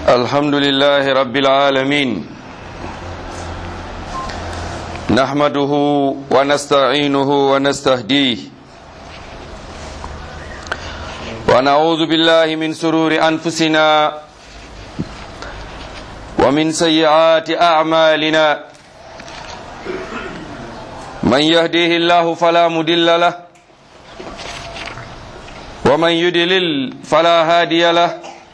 الحمد لله رب العالمين نحمده ونستعينه ونستهديه ونعوذ بالله من سرور أنفسنا ومن سيئات أعمالنا من يهديه الله فلا مدل له ومن يدلل فلا هادي له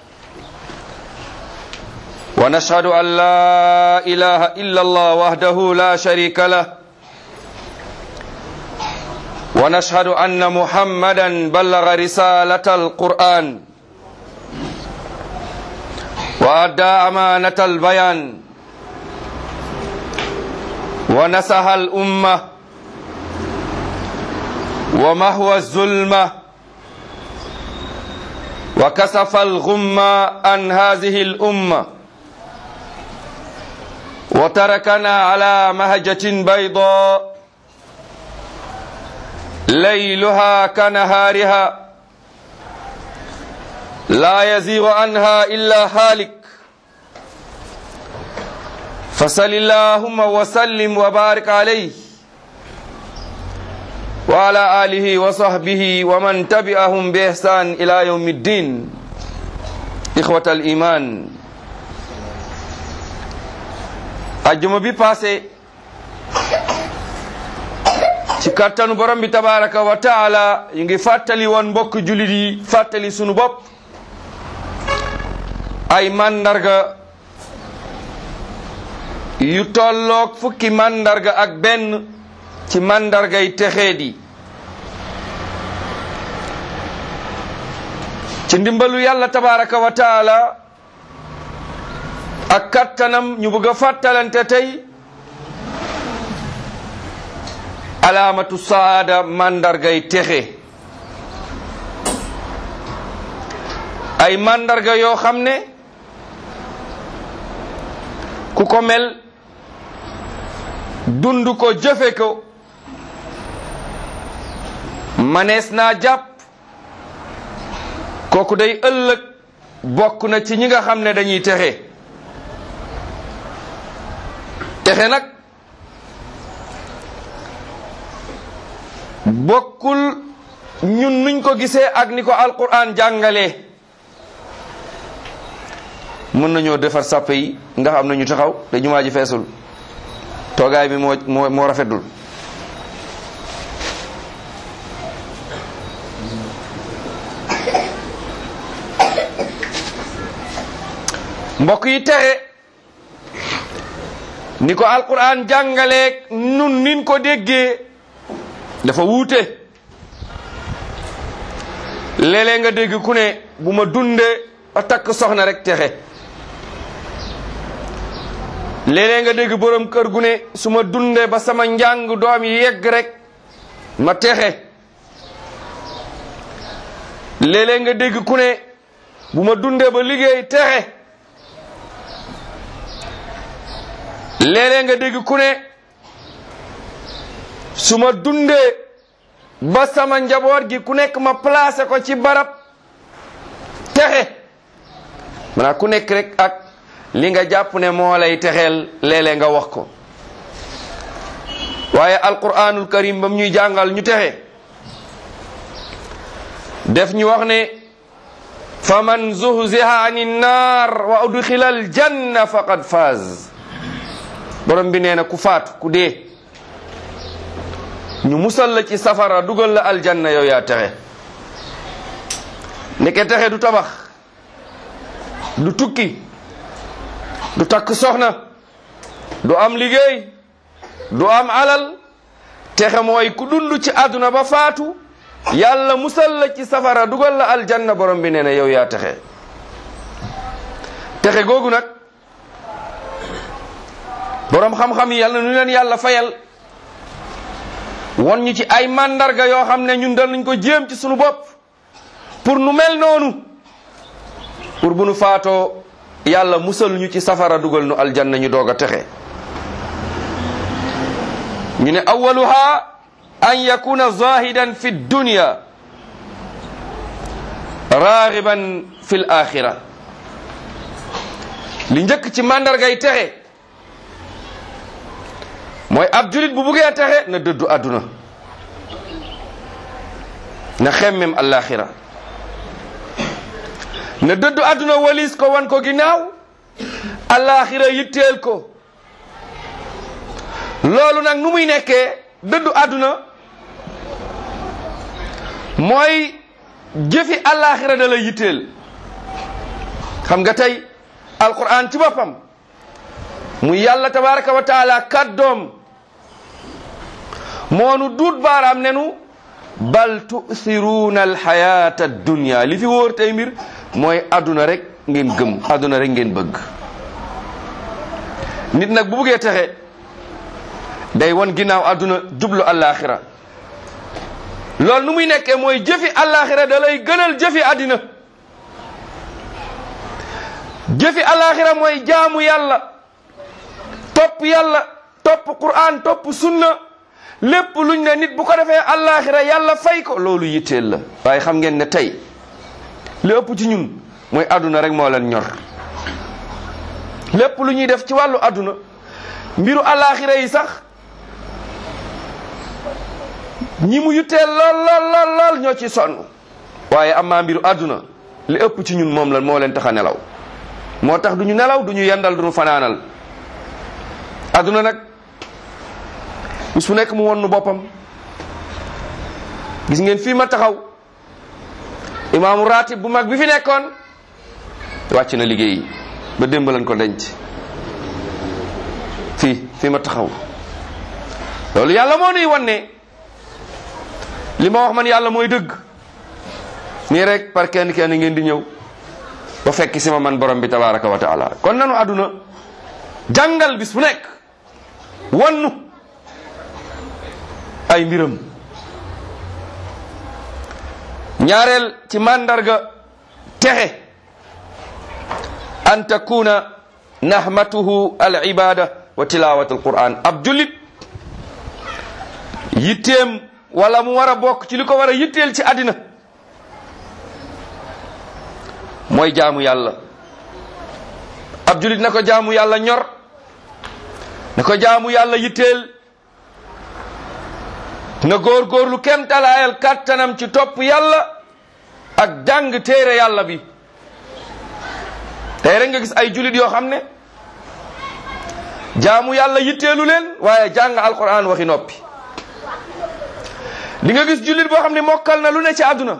ونشهد أن لا إله إلا الله وحده لا شريك له ونشهد أن محمدا بلغ رسالة القرآن وأدى أمانة البيان ونسح الأمة ومهوى الظلمة وكسف الغمة عن هذه الأمة وتركنا على مهجة بيضاء ليلها كنهارها لا يزيغ عنها إلا هالك فصل اللهم وسلم وبارك عليه وعلى آله وصحبه ومن تبعهم بإحسان إلى يوم الدين إخوة الإيمان ajjuma bi passé ci kattanu borom bi tabaraka wa taala yi ngi fàttali woon mbokk julit yi fàttali sunu bopp ay mandarga yu tolloog fukki mandarga ak benn ci mandargay texeedi ci ndimbalu yàlla tabaraka wa taala ak kattanam ñu bëgg a fàttalante tey alaamatu saada mandargay texe ay mandarga yoo xam ne ku ko mel dund ko jëfe ko manees naa jàpp kooku day ëllëg bokk na ci ñi nga xam ne dañuy texe texe nag bokkul ñun nuñ ko gisee ak ni ko alquran jàngalee mën nañoo defar sàppe yi ndax am na ñu taxaw te jumaa ji feesul toogaay bi moo moo moo rafetul mbokk yi texe ni ko alquran jàngaleeg nun nin ko déggee dafa wuute léeg-léeg nga dégg ku ne bu ma dundee a takk soxna rek texe léeg-léeg nga dégg borom kër gu ne su ma dundee ba sama njàng doom yi yegg rek ma texe léeg-léeg nga dégg ku ne bu ma dundee ba liggéey texe léeg-léeg nga dégg ku ne su ma dundee ba sama njaboot gi ku nekk ma placé ko ci barab texe maanaam ku nekk rek ak li nga jàpp ne moo lay texeel léeg-léeg nga wax ko waaye alquranul karim bam ñuy jàngal ñu texe def ñu wax ne fa man zuhziha ani nnar wa udxila al janna faqad faaz borom bi nee na ku faatu ku dee ñu musal la ci safara dugal la aljanna yow yaa texe ndeke texe du tabax du tukki du takk soxna du am liggéey du am alal texe mooy ku dund ci àdduna ba faatu yàlla musal la ci safara dugal la aljanna borom bi nee na yow yaa texe texe googu nag borom xam-xam yi yàlla nu leen yàlla fayal won ñu ci ay mandarga yoo xam ne ñun dal nañ ko jéem ci sunu bopp pour nu mel noonu pour bu nu faatoo yàlla musal ñu ci safara dugal nu aljanna ñu doog a texe ñu ne awaluha an yakuna zahidan fi dunya ragiban fi l axira li njëkk ci màndargay texe mooy ab julit bu buggee texe na dëddu àdduna na xemmem allaaxira na dëddu àdduna walis ko wan ko ginnaaw allaaxira yitteel ko loolu nag nu muy nekkee dëddu àdduna mooy jëfi allaaxira da la yitteel xam nga tey alquran ci boppam mu yàlla tabaraka wa taala kàddoom moonu duut baaraam nenu bal tusiruuna alxayata addunia li fi wóor tey mbir mooy adduna rek ngeen gëm adduna rek ngeen bëgg nit nag bu buggee texe day won ginnaaw adduna jublu allaaxira loolu nu muy nekkee mooy jëfi allaaxira da lay gënal jëfi àddina jëfi allaaxira mooy jaamu yàlla topp yàlla topp qur'an topp sunna lépp luñ ne nit bu ko defee allaaxira yàlla fay ko loolu yitteel la waaye xam ngeen ne tey li ëpp ci ñun mooy àdduna rek moo leen ñor lépp lu ñuy def ci wàllu àdduna mbiru allaaxira yi sax ñi mu yitteel lool lool lool lool ñoo ci sonn waaye amaa mbiru àdduna li ëpp ci ñun moom la moo leen tax a nelaw moo tax du ñu nelaw du ñu yendal du ñu fanaanal àdduna nag bis bu nekk mu won nu boppam gis ngeen fii ma taxaw imaamu ratib bu mag bi fi nekkoon wàcc na liggéey ba démb lañ ko denc fii fii ma taxaw loolu yàlla moo nuy wan ne li ma wax man yàlla mooy dëgg nii rek par kenn kenn ngeen di ñëw ba fekk si ma man borom bi tabaraka wa taala kon nanu àdduna jàngal bis bu nekk wannu ay mbiram ñaareel ci màndarga texe an takuna nahmatuhu al ibada wa tilawat al quran ab jullit yitteem wala mu war a bokk ci li ko war a yitteel ci àddina mooy jaamu yàlla ab jullit na ko jaamu yàlla ñor na ko jaamu yàlla yitteel na góorgóorlu kem talaayal kàttanam ci topp yàlla ak jàng téere yàlla bi tey rek nga gis ay jullit yoo xam ne jaamu yàlla yitteelu leen waaye jàng alquran waxi noppi di nga gis jullit boo xam ne mokkal na lu ne ci àdduna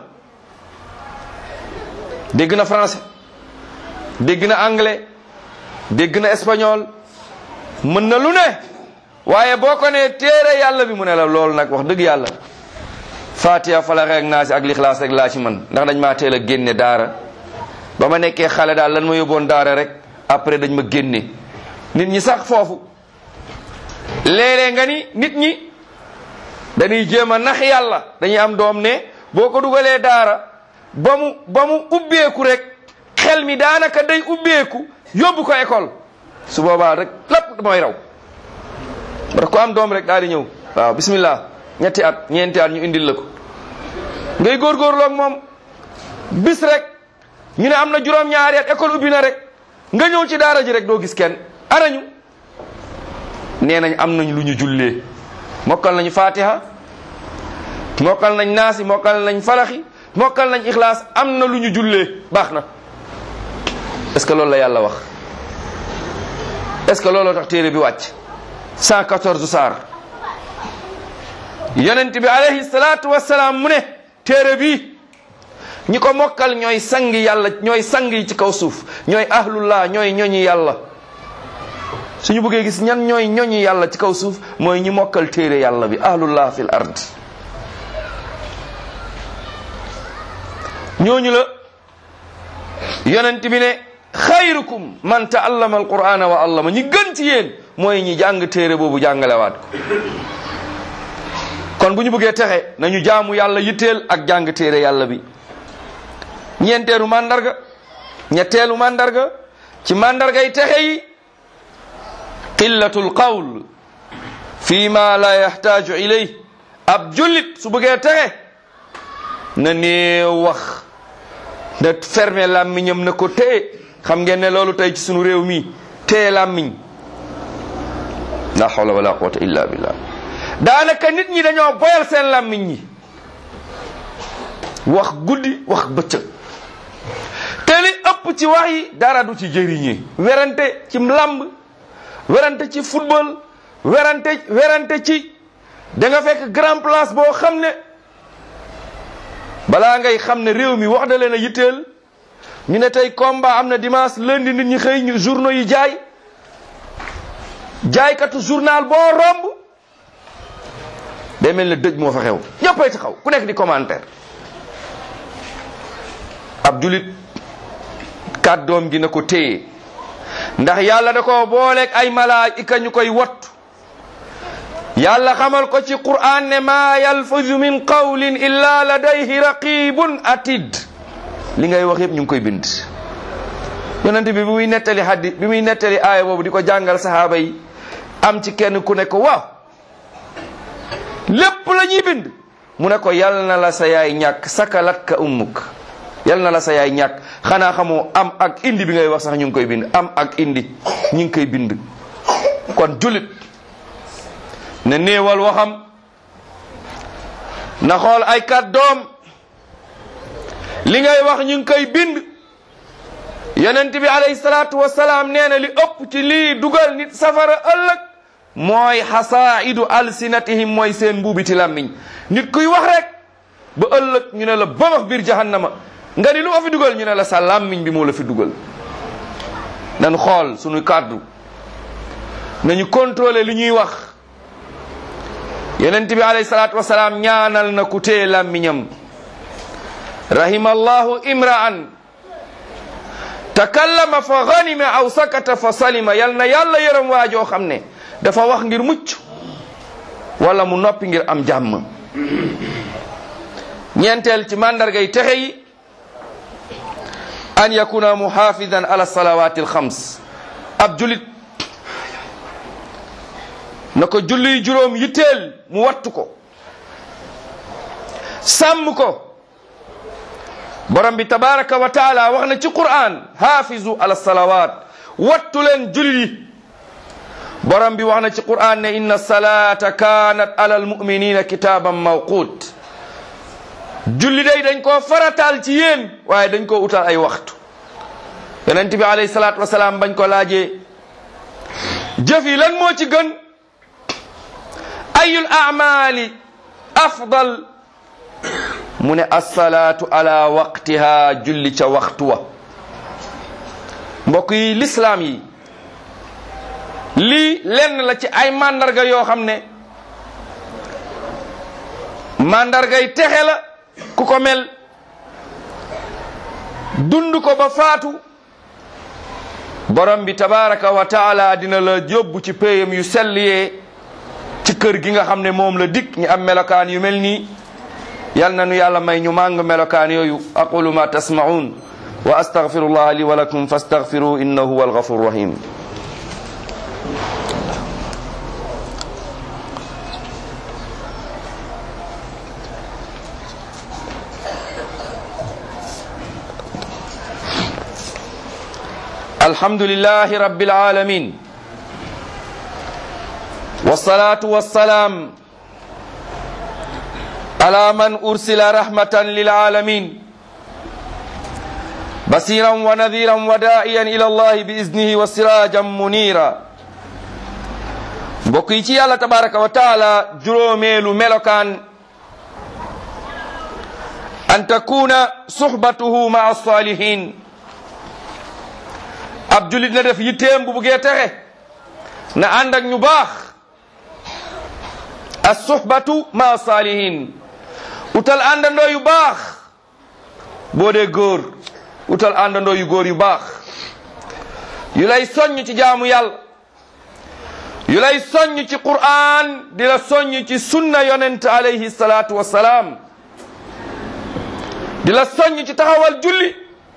dégg na français dégg na anglais dégg na espagnol mën na lu ne waaye boo ko nee téere yàlla bi mu ne la loolu nag wax dëgg yàlla fatiha falaxe ak naasi ak lixlaas rek laa ci man ndax dañ maa teel a génne daara ba ma nekkee xale daal lan ma yóbboon daara rek après dañ ma génne nit ñi sax foofu léeg-léeg nga ni nit ñi dañuy jéem a nax yàlla dañuy am doom ne boo ko dugalee daara ba mu ba mu ubbeeku rek xel mi daanaka day ubbeeku yóbbu ko école su boobaa rek lépp mooy raw parce que ku am doom rek daal di ñëw waaw bismillah ñetti at ñeenti at ñu indil la ko ngay góorgóorlu ak moom bis rek ñu ne am na juróom-ñaari at école ubbi na rek nga ñëw ci daara ji rek doo gis kenn arañu nee nañ am nañ lu ñu jullee mokkal nañu fatiha mokkal nañ naasi mokkal nañ falaxi mokkal nañ ixlaas am na lu ñu jullee baax na est-ce que loolu la yàlla wax est-ce que looloo tax téere bi wàcc 114 saar yonent bi alayhi salaatu wassalaam mu ne téere bi ñi ko mokkal ñooy sangi yàlla ñooy sang yi ci kaw suuf ñooy ahlullah ñooy ñoñi yàlla suñu bëggee gis ñan ñooy ñoñi yàlla ci kaw suuf mooy ñi mokkal téere yàlla bi ahlullah fil ard ñooñu la yonent bi ne xayrukum man taallama alqur'ana wa allama ñi gën ci yéen mooy ñi jàng téere boobu jàngalewaat ko kon bu ñu bëggee texe nañu jaamu yàlla yitteel ak jàng téere yàlla bi ñeenteelu mandarga ñetteelu mandarga ci mandargay texe yi qillatul qawl fi ma la yaxtaaju ilay ab jullit su bëggee texe na néew wax na fermer làmmiñam na ko téye xam ngeen ne loolu tey ci sunu réew mi téye làmmiñ la hawla wala quwwata illa billah daanaka nit ñi dañoo boyal seen làmmiñ ñi wax guddi wax bëccëg te li ëpp ci wax yi dara du ci jëriñee werante ci làmb werante ci football werante werante ci da nga fekk grand place boo xam ne balaa ngay xam ne réew mi wax da leen a yitteel ñu ne tey combat am na dimanche lundi nit ñi xëy ñu journaux yi jaay jaaykatu journal boo romb day mel ne dëj moo fa xew ñëppay taxaw ku nekk di commentaire ab julit kàddoom gi na ko téye ndax yàlla da ko booleeg ay malaayika ñu koy wattu yàlla xamal ko ci qur'an ne maa yalfuzu min qawlin illa ladayhi raqibun atid li ngay wax yëpp ñu ngi koy bind yonente bi bi muy nettali haddi bi muy nettali aaya boobu di ko jàngal sahaaba yi am ci kenn ku ne ko waaw lépp la ñuy bind mu ne ko yal na la sa yaay ñàkk sakalat ka ummuk yal na la sa yaay ñàkk xanaa xamoo am ak indi bi ngay wax sax ñu ngi koy bind am ak indi ñu ngi koy bind kon julit ne néewal waxam na xool ay kàddoom li ngay wax ñu ngi koy bind yonent bi alayhi salaatu wasalaam nee na li ëpp ci lii dugal nit safara ëllëg mooy xasaidu alsinatihim mooy seen mbuubiti làmmiñ nit kuy wax rek ba ëllëg ñu ne la bamax biir jahannama nga ni lu ma fi dugal ñu ne la sa làmmiñ bi moo la fi dugal nañu xool suñu kàddu nañu contrôler li ñuy wax yonent bi alayhi salaatu wasalaam ñaanal na ku téye làmmiñam rahimallahu imra'an takallama fa ganima aw sakata fa salima yal na yàlla yërëm waajoo xam ne dafa wax ngir mucc wala mu noppi ngir am jàmm ñeenteel ci mandargay texe yi an yakuna muhafidan ala salawati alxams ab julit na ko julli juróom yitteel mu wattu ko sàmm ko borom bi tabaraka wa taala wax na ci quran hafizu ala salawat wattu leen julli yi borom bi wax na ci quran ne inna salata kanat ala almuminina kitaban mawqut julli day dañ koo farataal ci yéen waaye dañ koo utal ay waxtu yonent bi alayhi salaatu wasalaam bañ ko laajee jëf yi lan moo ci gën ayul amali afdal mu ne assalaatu ala waqtiha julli ca waxtu wa mbokk yi lislaam yi lii lenn la ci ay mandarga yoo xam ne mandargay texe la ku ko mel dund ko ba faatu borom bi tabaraka wa taala dina la yóbbu ci péyam yu sell yee ci kër gi nga xam ne moom la dikk ñi am melokaan yu mel nii yal na nu yàlla may ñu màng melokaan yooyu aqulu ma tasmaun wa astaghfirullah li wa lakum fastaghfiru innahu huwa alghafur rahim الحمد لله رب العالمين والصلاة والسلام على من أرسل رحمة للعالمين بصيرا ونذيرا وداعيا إلى الله بإذنه وسراجا منيرا بقيتي الله تبارك وتعالى جروميل ملكان أن تكون صحبته مع الصالحين ab julit na def yitteem bu buggee texe na ànd ak ñu baax as suhbatu ma salihin utal àndandoo yu baax boo dee góor utal àndandoo yu góor yu baax yu lay soññ ci jaamu yàlla yu lay soññ ci qur'an di la soññ ci sunna yonent alayhi salaatu wassalaam di la soññ ci taxawal julli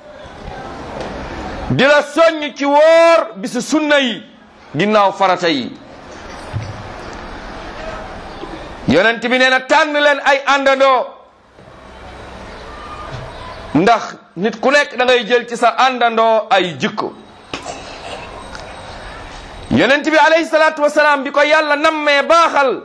di la soññ ci woor bisu sunna yi ginnaaw farata yi yonent bi nee na tànn leen ay àndandoo ndax nit ku nekk da ngay jël ci sa àndandoo ay jikko yonent bi alayhi salaatu wasalaam bi ko yàlla nammee baaxal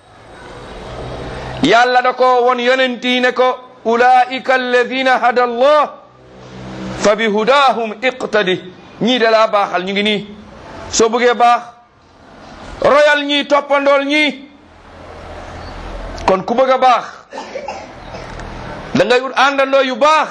yàlla da ko won yonent yi ne ko ulaika alladina hada allah fa bi hudahum iqtadi ñii da laa baaxal ñu ngi nii soo bëggee baax royal ñii toppandool ñii kon ku bëgg a baax da ngay ut àndandoo yu baax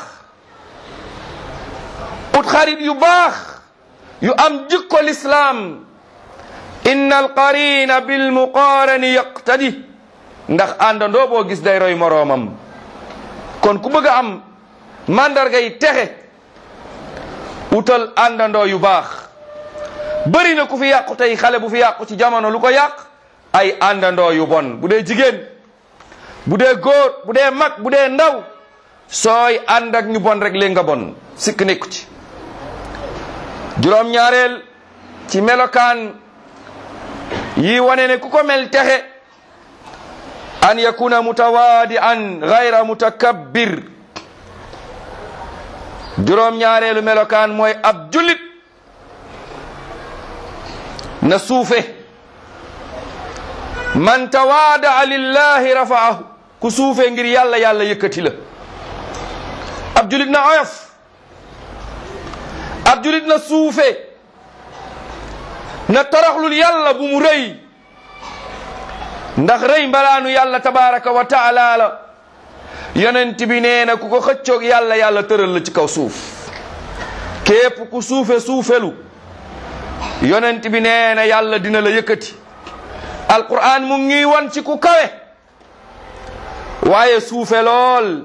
ut xarit yu baax yu am jikko lislaam inna alqarina bilmuqarani yaqtadi ndax àndandoo boo gis day roy moroomam kon ku bëgg a am mandarga yi texe utal àndandoo yu baax bëri na ku fi yàqu tey xale bu fi yàqu ci jamono lu ko yàq ay àndandoo yu bon bu dee jigéen bu dee góor bu dee mag bu dee ndaw sooy ànd ak ñu bon rek léegi nga bon sikk nekku ci juróom ñaareel ci melokaan yi wane ne ku ko mel texe an yakuna mutawaadi'an gayra mutakabbir juróom ñaareelu melokaan mooy ab jullit na suufe man tawaada'a lillahi rafa'ahu ku suufe ngir yàlla yàlla yëkkati la ab jullit na oyof ab jullit na suufe na toroxlul yàlla bu mu rëy ndax rëy mbalaanu yàlla tabaraka wa taala la yonent bi nee na ku ko xëccoog yàlla yàlla tëral la ci kaw suuf képp ku suufe suufelu yonent bi nee na yàlla dina la yëkkati alquran mu ngi won ci ku kawe waaye suufe lool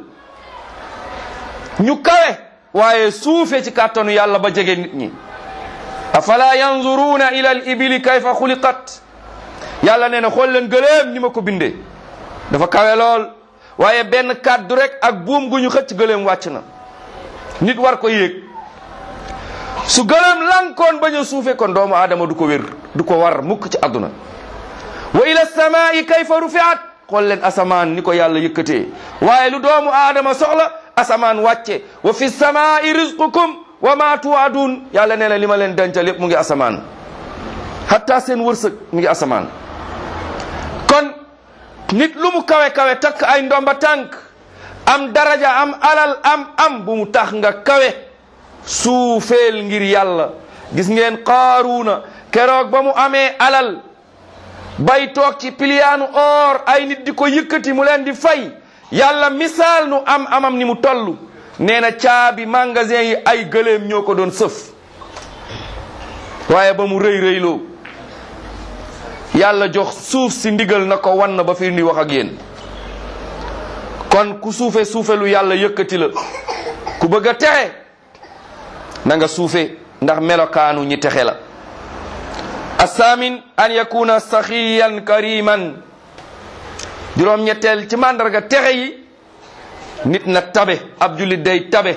ñu kawe waaye suufe ci kàttanu yàlla ba jege nit ñi afala yanzuruna ila al ibili kayfa xuliqat yàlla nee na xool leen gëléem ni ma ko bindee dafa kawe lool waaye benn kàddu rek ak buum gu ñu xëcc gëléem wàcc na nit war ko yéeg su gëléem lankoon bañ a suufe kon doomu aadama du ko wér du ko war mukk ci àdduna wa ila samaai kayfa rufiat xool leen asamaan ni ko yàlla yëkkatee waaye lu doomu aadama soxla asamaan wàcce wa fi samaai rizqukum wa ma tuwaadun yàlla nee na li ma leen dencal yépp mu ngi asamaan hatta seen wërsëg mu ngi asamaan kon nit lu mu kawe kawe takk ay ndomba tànk am daraja am alal am am bu mu tax nga kawe suufeel ngir yàlla gis ngeen qaaruuna keroog ba mu amee alal bay toog ci piliyaanu or ay nit di ko yëkkati mu leen di fay yàlla misaal nu am amam ni mu toll nee na caabi magasin yi ay gëléem ñoo ko doon sëf waaye ba mu rëy rëyloo yàlla jox suuf si ndigal na ko wan na ba fi ndi wax ak yéen kon ku suufe suufe lu yàlla yëkkati la ku bëgg a texe na nga suufe ndax melokaanu ñi texe la asaamin an yakuna saxiyan kariman juróom ñetteel ci màndarga texe yi nit na tabe ab julit day tabe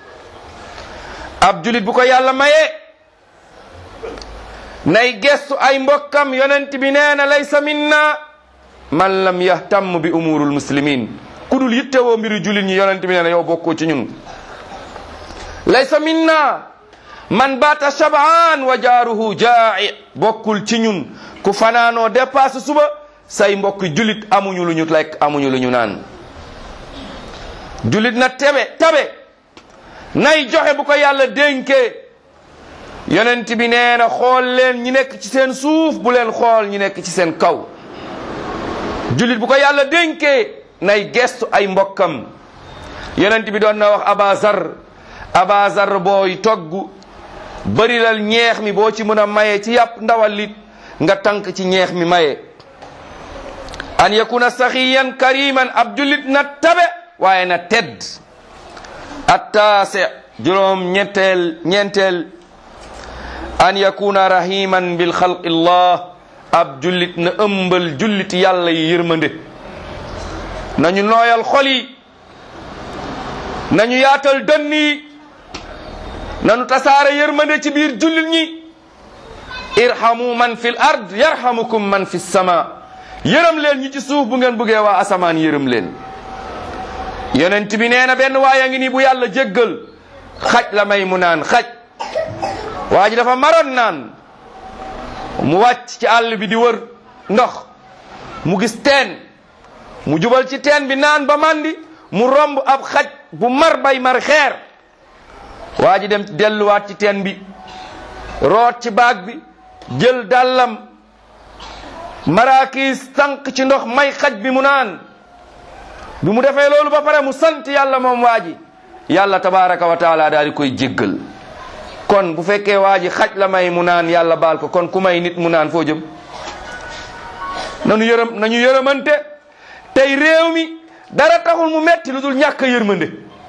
ab julit bu ko yàlla mayee nay gestu ay mbokkam yonent bi nee na laysa minna man lam yahtam bi umurul muslimin ku dul yittewoo mbiru julit ñi yonent bi nee na yow bokkoo ci ñun laysa minna man baata shabaan wa jaaruhu jaa'i bokkul ci ñun ku fanaanoo dépasse suba say mbokk julit amuñu lu ñu lekk amuñu lu ñu naan julit na tebe tabe nay joxe bu ko yàlla dénkee yonent bi nee na xool leen ñi nekk ci seen suuf bu leen xool ñi nekk ci seen kaw julit bu ko yàlla dénkee nay gestu ay mbokkam yonent bi doon na wax abazar abazar booy togg bërilal ñeex mi boo ci mën a maye ci yàpp ndawal lit nga tànk ci ñeex mi maye an yakuna saxiyan kariman ab julit na tabe waaye na tedd attaase juróom ñetteel ñeenteel an yakuna rahiman bil xalqi llah ab jullit na ëmbal jullit yàlla yi yërmande nañu nooyal xol yi nañu yaatal dënn yi nañu tasaare yërmande ci biir jullit ñi irhamu man fil ard yarhamukum man fi sama yërëm leen ñi ci suuf bu ngeen bëggee waa asamaan yërëm leen yonent bi nee na benn waaya ngi nii bu yàlla jéggal xaj la may mu naan xaj waa ji dafa maroon naan mu wàcc ci àll bi di wër ndox mu gis teen mu jubal ci teen bi naan ba mandi mu romb ab xaj bu mar bay mar xeer waa ji dem delluwaat ci teen bi root ci baag bi jël dàllam maraakiis tànk ci ndox may xaj bi mu naan bi mu defee loolu ba pare mu sant yàlla moom waa ji yàlla tabaraka wa taala daal di koy jéggal kon bu fekkee waa ji xaj la may mu naan yàlla baal ko kon ku may nit mu naan foo jëm nanu yërëm nañu yërëmante tey réew mi dara taxul mu metti lu dul ñàkk a yërmande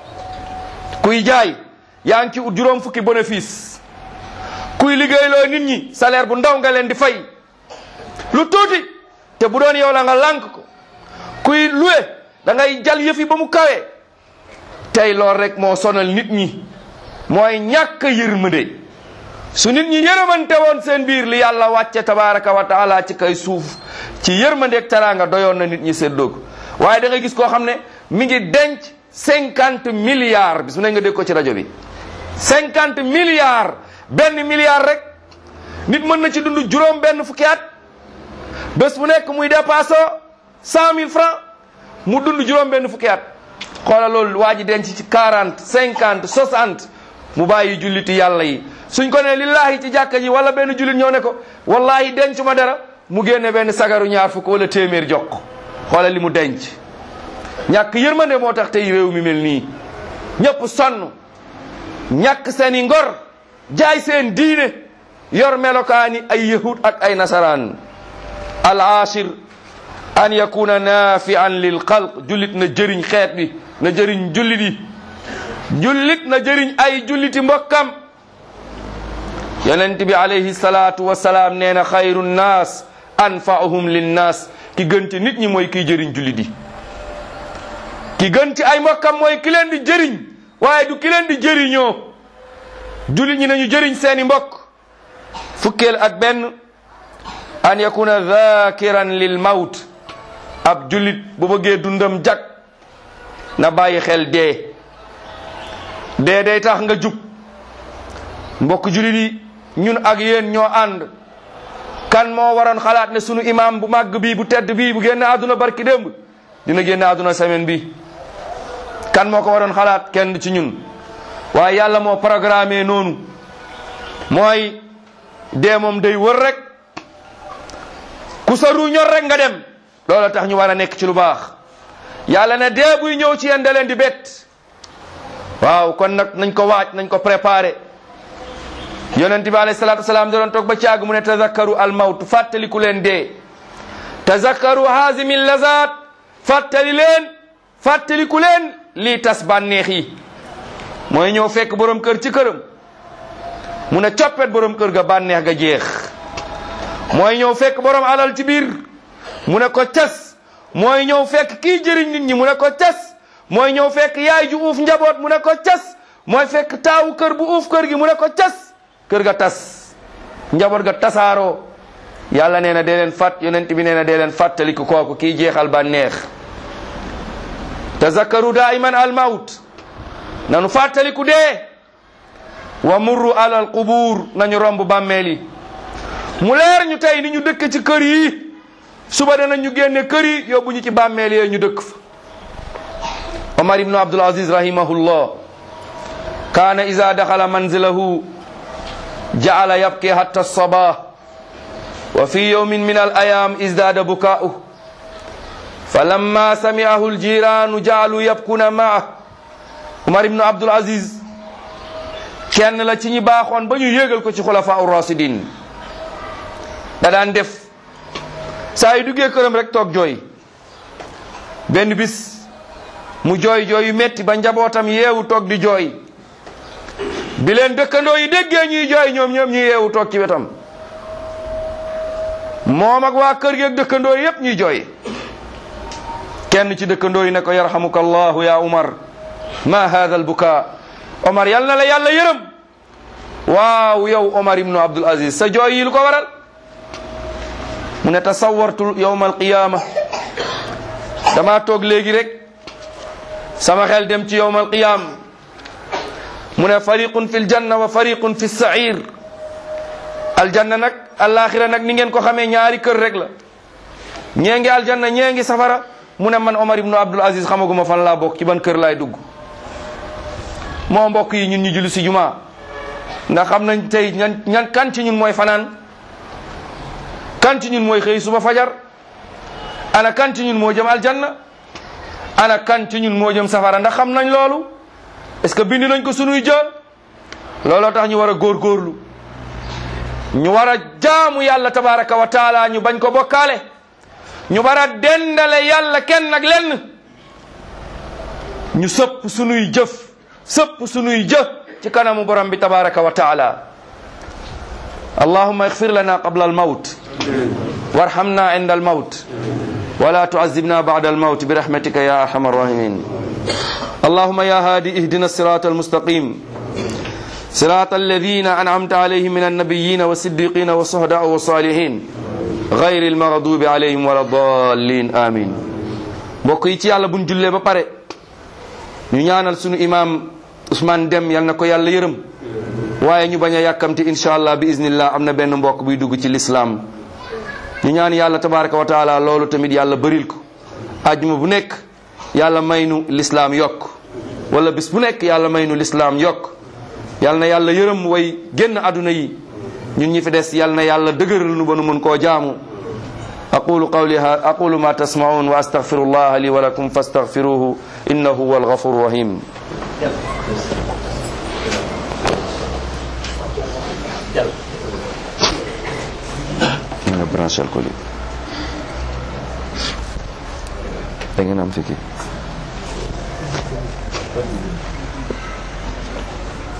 kuy jaay yaa ngi ci ut juróom fukki bénéfice kuy liggéeyloo nit ñi salaire bu ndaw nga leen di fay lu tuuti te bu doon yow la nga lànk ko kuy luwe da ngay jal yëfi ba mu kawe tey lool rek moo sonal nit ñi mooy ñàkk yërmande su nit ñi yërëmante woon seen biir li yàlla wàcce tabaraka wa taala ci kay suuf ci yërmandeeg teraanga doyoon na nit ñi séddoo ko waaye da ngay gis koo xam ne mi ngi denc cinquante milliards bis mu ne nga dégg ko ci rajo bi cinquante milliards benn milliard rek nit mën na ci dund juróom benn fukki at bés bu nekk muy dépassé cent mille francs mu dund juróom benn fukki at xoola loolu waa ji denc ci quarante cinquante soixante mu bàyyi julliti yàlla yi suñ ko ne lillahi ci jàkka ji wala benn jullit ñëw ne ko wallahi denc ma dara mu génne benn sagaru ñaar fukk wala téeméer jox ko xoola li mu denc ñàkk yërmande moo tax tey réew mi mel nii ñëpp sonn ñàkk seeni ngor jaay seen diine yor melokaani ay yahud ak ay nasaraan al ashir an yakuna nafian lil xalq jullit na jëriñ xeet bi na jëriñ jullit yi jullit na jëriñ ay julliti mbokkam yonent bi alayhi salaatu wasalaam nee na xayru nnaas anfaahum linnaas ki gën ci nit ñi mooy kiy jëriñ jullit yi ki gën ci ay mbokkam mooy ki leen di jëriñ waaye du ki leen di jëriñoo jullit ñi nañu jëriñ seeni mbokk fukkeel ak benn an yakuna dhakiran lil mawt ab jullit bu bëggee dundam jag na bàyyi xel dee dee day tax nga jub mbokk jullit yi ñun ak yéen ñoo ànd kan moo waroon xalaat ne sunu imam bu màgg bii bu tedd bii bu génn àdduna barki démb dina génn àdduna semaine bi kan moo ko waroon xalaat kenn ci ñun waaye yàlla moo programmé noonu mooy dee moom day wër rek ku sa ru ñor rek nga dem loolu tax ñu war a nekk ci lu baax yàlla ne dee buy ñëw ci yéen da leen di bett waaw kon nag nañ ko waaj nañ ko préparé yonent bi alayhi salaatu wasalaam da doon toog ba caag mu ne tazakkaru al mawt fàttaliku leen dee tazakkaru haazimi lazat fàttali leen fàttaliku leen lii tas bànneex yi mooy ñëw fekk borom kër ci këram mu ne coppet borom kër ga bànneex ga jeex mooy ñëw fekk borom alal ci biir mu ne ko cas mooy ñëw fekk kii jëriñ nit ñi mu ne ko cas mooy ñëw fekk yaay ju uuf njaboot mu ne ko cas mooy fekk taawu kër bu uuf kër gi mu ne ko cas kër ga tas njaboot ga tasaaroo yàlla nee na dee leen fàtt yonent bi nee na dee leen fàttaliku kooku kii jeexal bànneex tazakkaru daiman al mawt nanu fàttaliku dee wa murru alal qubuur nañu romb bàmmeel yi mu leer ñu tey ni ñu dëkk ci kër yi suba danañ ñu génne kër yi yóbbu ñu ci bàmmeel yee ñu dëkk fa omar ibnu abdul aziz rahimahullah kaana ida daxala manzilahu jaala yabki hatta sabah wa fi yawmin min al ayam izdada bukaa'uh falamma sami'ahu aljiranu jaalu yabkuna ma'ah omar ibnu abdul aziz kenn la ci ñi baaxoon ba ñu yéegal ko ci xulafa ur rasidin da daan def saa yu duggee këram rek toog jooy benn bis mu jooy jooy yu metti ba njabootam yeewu toog di jooy bi leen dëkkandoo yi déggee ñuy jooy ñoom ñoom ñu yeewu toog ci wetam moom ak waa kër gi ak dëkkandoo yépp ñuy jooy kenn ci dëkkandoo yi ne ko yarhamuka allahu ya umar ma hada al buka omar yal na la yàlla yërëm waaw yow omar ibnu abdul aziz sa jooy yi lu ko waral mu ne tasawartu yowma alqiyama dama toog léegi rek sama xel dem ci yowm alqiyam mu ne fariqun fi ljanna wa fariqun fi sair aljanna nag alaxira nag ni ngeen ko xamee ñaari kër rek la ñee ngi aljanna ñee ngi safara mu ne man Omar ibnu Abdul Aziz xamaguma fan laa bokk ci ban kër laay dugg moo mbokk yi ñun ñu julli si juma ndax xam nañ tey ñan ñan kan ci ñun mooy fanaan kan ci ñun mooy xëy suba fajar ana kan ci ñun moo jëm aljanna ana kan ci ñun moo jëm safara ndax xam nañ loolu est-ce que bind nañ ko sunuy jël looloo tax ñu war a góorgóorlu ñu war a jaamu yàlla tabaraka wa taala ñu bañ ko bokkaale ñu war a dendale yàlla kenn ak lenn ñu sëpp sunuy jëf sëpp sunuy jëf ci kanamu borom bi tabaraka wa taala allahumma ighfir lana qabla almawt warhamna inda almawt ولا تعذبنا بعد الموت برحمتك يا ارحم الراحمين اللهم يا هادي اهدنا الصراط المستقيم صراط الذين انعمت عليهم من النبيين والصديقين والشهداء والصالحين غير المغضوب عليهم ولا الضالين امين mbokk yi ci yàlla buñ jullee ba pare ñu ñaanal sunu imam Ousmane Dem yal na ko yàlla yërëm waaye ñu bañ a yàkkamti incha allah bi iznillah am na benn mbokk buy dugg ci lislaam ñu ñaan yàlla tabaraka wa taala loolu tamit yàlla bëril ko ajjuma bu nekk yàlla may nu lislaam yokk wala bis bu nekk yàlla may nu lislaam yokk yàlla na yàlla yërëm way génn aduna yi ñun ñi fi des yàlla na yàlla dëgëral nu ba nu mën koo jaamu aqulu qawli aqulu ma tasmaun wa astaghfirullah li wa lakum fastaghfiruhu innahu huwa alghafuru rahim nga branché ko li da ngeen am fi kii